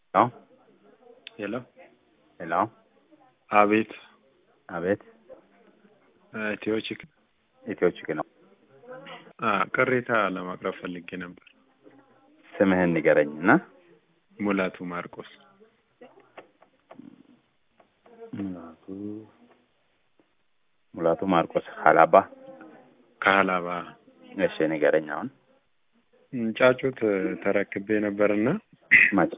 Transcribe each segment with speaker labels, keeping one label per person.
Speaker 1: ሄሎ
Speaker 2: ሄሎ
Speaker 1: ሄሎ
Speaker 2: አቤት
Speaker 1: አቤት
Speaker 2: ኢትዮ ቺክ
Speaker 1: ኢትዮ ቺክ ነው።
Speaker 2: አ ቅሬታ ለማቅረብ ፈልጌ ነበር።
Speaker 1: ስምህን ንገረኝ እና
Speaker 2: ሙላቱ ማርቆስ
Speaker 1: ሙላቱ ሙላቱ ማርቆስ ሀላባ።
Speaker 2: ከሀላባ
Speaker 1: እሺ ንገረኝ አሁን
Speaker 2: ጫጩት ተረክቤ ነበርና
Speaker 1: መቼ?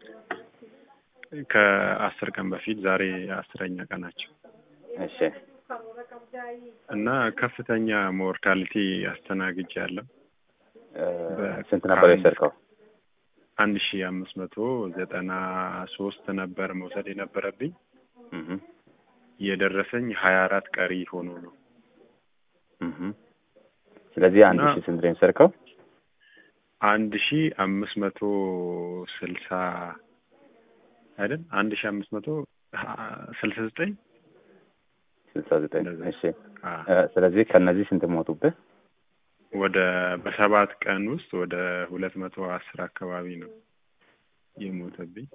Speaker 2: ከአስር ቀን በፊት ዛሬ አስረኛ ቀናቸው
Speaker 1: እሺ
Speaker 2: እና ከፍተኛ ሞርታሊቲ አስተናግጅ ያለው
Speaker 1: እ ስንት ነበር የወሰድከው?
Speaker 2: አንድ ሺ አምስት መቶ ዘጠና ሶስት ነበር መውሰድ የነበረብኝ
Speaker 1: እህ
Speaker 2: የደረሰኝ ሀያ አራት ቀሪ ሆኖ ነው።
Speaker 1: እህ ስለዚህ አንድ
Speaker 2: እና-
Speaker 1: ሺህ ስንት ነው የወሰድከው?
Speaker 2: አንድ ሺ አምስት መቶ ስልሳ አይደል? አንድ ሺ አምስት መቶ ስልሳ ዘጠኝ
Speaker 1: ስልሳ ዘጠኝ
Speaker 2: እንደዛ።
Speaker 1: እሺ
Speaker 2: አ
Speaker 1: እ ስለዚህ ከነዚህ ስንት ሞቱብህ?
Speaker 2: ወደ በሰባት ቀን ውስጥ ወደ ሁለት መቶ አስር አካባቢ ነው የሞተብኝ።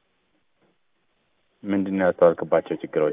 Speaker 1: ምንድን ነው ያስተዋልክባቸው ችግሮች?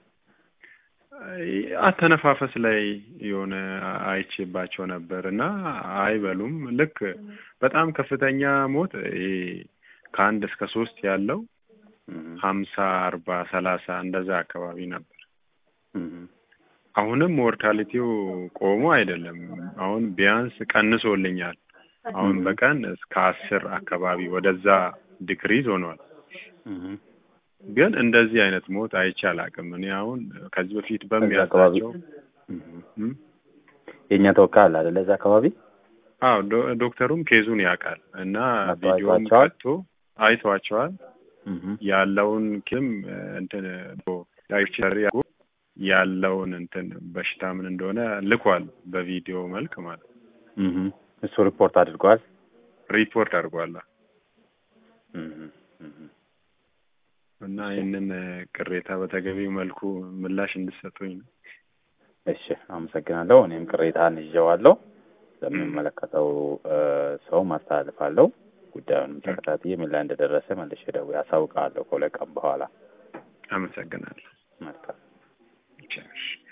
Speaker 2: አይ- አተነፋፈስ ላይ የሆነ አይቼባቸው ነበር እና አይበሉም። ልክ በጣም ከፍተኛ ሞት ይሄ ከአንድ እስከ ሶስት ያለው
Speaker 1: እህ
Speaker 2: ሀምሳ አርባ ሰላሳ እንደዛ አካባቢ ነበር።
Speaker 1: እህ
Speaker 2: አሁንም ሞርታሊቲው ቆሞ አይደለም። አሁን ቢያንስ ቀንሶልኛል። አሁን
Speaker 1: Mhm.
Speaker 2: በቀን እስከ አስር አካባቢ ወደዛ ዲክሪዝ ሆኗል።
Speaker 1: እህ
Speaker 2: ግን እንደዚህ አይነት ሞት አይቼ አላውቅም። እኔ አሁን ከዚህ በፊት
Speaker 1: እዛ አካባቢ
Speaker 2: በሚያዛቸው
Speaker 1: እህ
Speaker 2: እም?
Speaker 1: የእኛ ተወካይ አለ አይደለ? እዛ አካባቢ
Speaker 2: አዎ ዶ- ዶክተሩም ኬዙን ያውቃል እና
Speaker 1: መጥተው
Speaker 2: ቪዲዮም
Speaker 1: አይተዋቸዋል?
Speaker 2: ቀጥቶ አይተዋቸዋል
Speaker 1: እህ
Speaker 2: ያለውን ኪም እንትን ዳይሬክተር ያለውን እንትን በሽታ ምን እንደሆነ ልኳል በቪዲዮ መልክ ማለት ነው።
Speaker 1: እህ እሱ ሪፖርት አድርጓል።
Speaker 2: ሪፖርት አድርጓል
Speaker 1: እህ እህ
Speaker 2: እና ይህንን ቅሬታ በተገቢው መልኩ ምላሽ እንድሰጡኝ ነው።
Speaker 1: እሺ አመሰግናለሁ። እኔም ቅሬታን ይዤዋለሁ ለሚመለከተው እ ሰው ማስተላልፋለሁ። ጉዳዩንም ተከታትዬ ምን ላይ እንደደረሰ መልሼ ደውዬ አሳውቅሃለሁ ከሁለት ቀን በኋላ።
Speaker 2: አመሰግናለሁ።
Speaker 1: መልካም